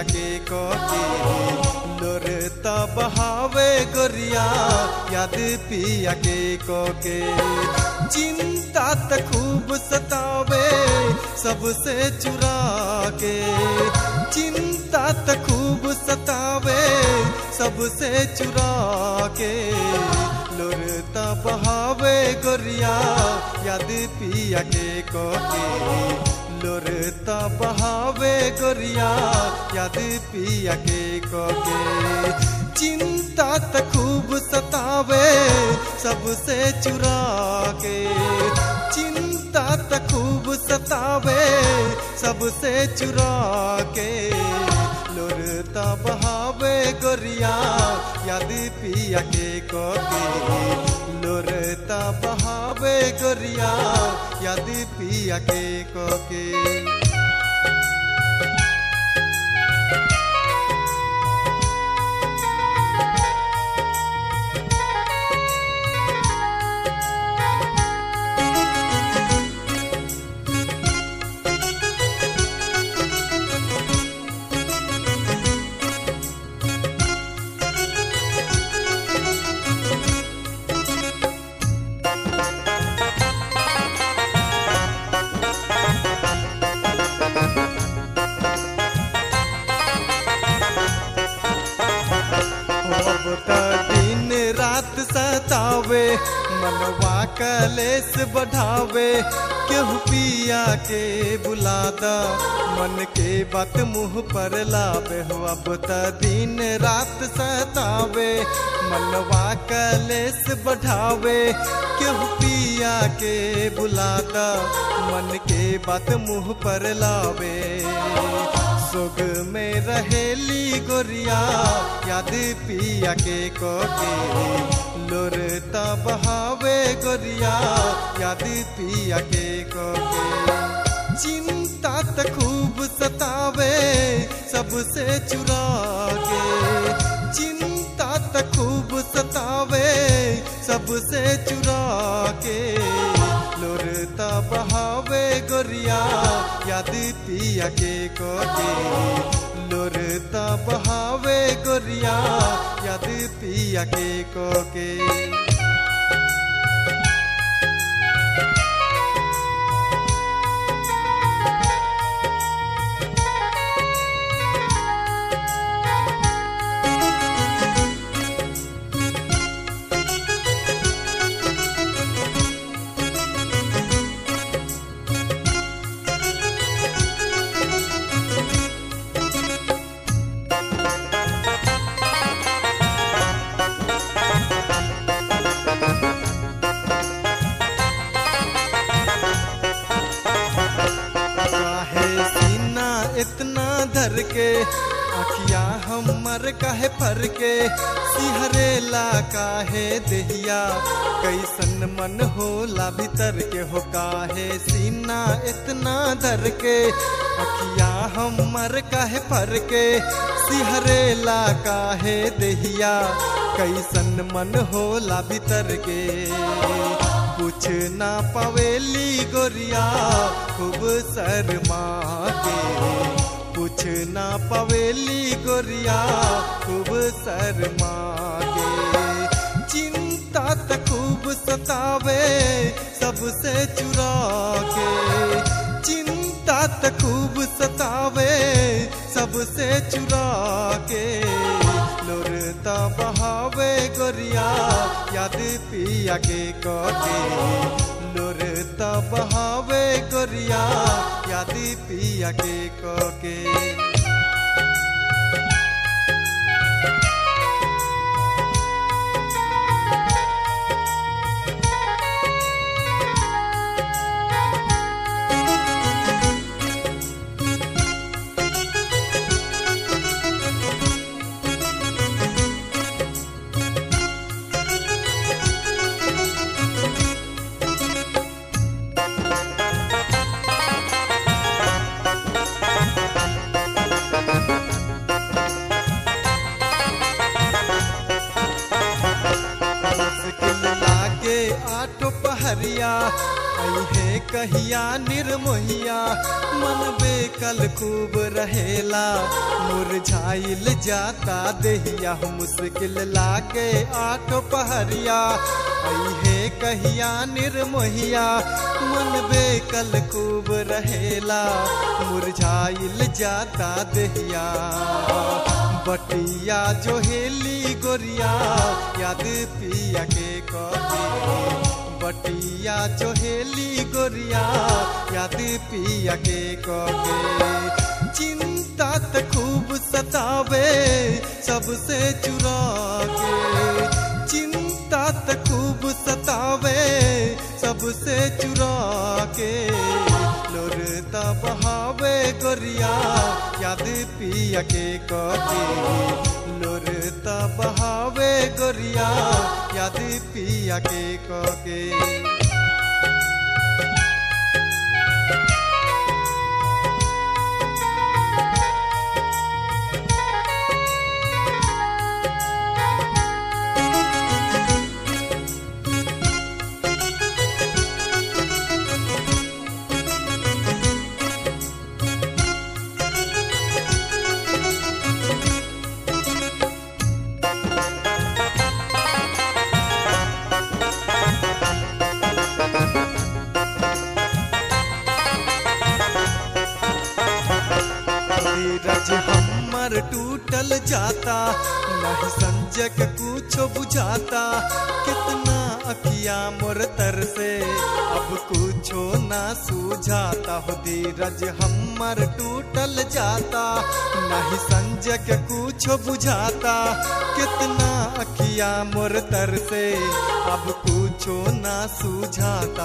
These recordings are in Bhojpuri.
पिया के कोके लोर त बहावे गोरिया याद पिया के कोके चिंता त खूब सतावे सबसे चुरा के चिंता त खूब सतावे सबसे चुरा के लोर त बहावे गोरिया याद पिया के कोके लोर त बहावे गोरिया याद पिया के कोके चिंता त खूब सतावे सबसे चुरा के चिंता त खूब सतावे सबसे चुरा के लोर त बहावे गोरिया याद पिया के कोके लोर त बहावे गोरिया याद पिया के कोके अब त दिन रात सतावे मनवा कलेस बढ़ावे केहू पिया के बुलादा मन के बात मुंह पर लावे हो अब त दिन रात सतावे मनवा कलेस बढ़ावे केहू पिया के बुलादा मन के बात मुंह पर लावे सुग में रहेली गोरिया याद पिया के कोके लोर त बहावे गोरिया याद पिया के कोके चिंता त खूब सतावे सबसे चुरा के चिंता त खूब सतावे सबसे चुरा के लोर त बहावे गोरिया याद पिया के कोके लोर त बहावे गोरिया याद पिया के कोके काहे सीना इतना धर के अखिया हमर काहे फर के सिहरेला काहे देहिया कैसन मन होला भीतर के हो काहे सीना इतना धर के अखिया हमर काहे फर के सिहरेला काहे देहिया कैसन मन होला भीतर के कुछ ना पवेली गोरिया खूब शर्मा के कुछ ना पवेली गोरिया खूब शर्मा के चिंता त खूब सतावे सबसे चुरा के चिंता त खूब सतावे सबसे चुरा के लोर त बहावे गोरिया याद पिया के कोके लोर त बहावे गोरिया याद पिया के कोके पहरिया अहे कहिया निर्मोहिया मन बेकल खूब रहेला मुरझाइल जाता देहिया मुश्किल लाके आठ पहरिया अहे कहिया निर्मोहिया मन बेकल खूब रहेला मुरझाइल जाता देहिया बटिया जो हेली गोरिया याद पिया के कहे बटिया जो हेली गोरिया याद पिया के कहे चिंता त खूब सतावे सबसे चुरा के चिंता त खूब सतावे सबसे चुरा के लोरता बहावे गोरिया याद पिया के कहे लोरता बहावे गोरिया याद पिया के कहे धीरज हमर टूटल जाता नहीं संजक कुछो बुझाता कितना अकिया मोर तर से अब कुछो ना सूझाता हो धीरज हमर टूटल जाता नहीं संजक कुछो बुझाता कितना अकिया मोर तर से अब कुछो ना सूझाता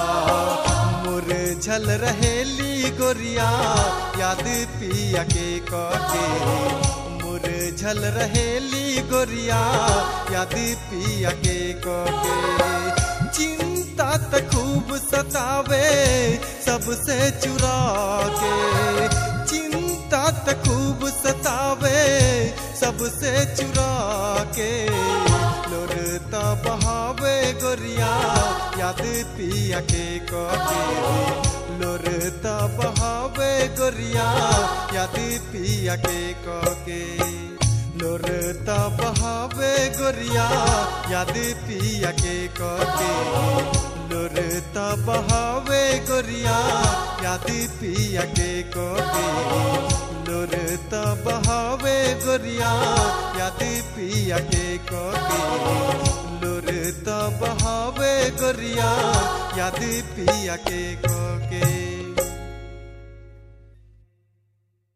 मोर झल रहेली गोरिया याद पिया के कहे मोर झल रहेली गोरिया याद पिया के कहे चिंता त खूब सतावे सबसे चुरा के चिंता त खूब सतावे सबसे चुरा के लोरता बहावे गोरिया याद पिया के कहे लोरता बहावे गोरिया याद पिया के कहे लोरता बहावे गोरिया याद पिया के कहे लोरता बहावे गोरिया याद पिया के कहे लोरता बहावे गोरिया याद पिया के कहे लोरता बहावे गोरिया याद पिया के कहे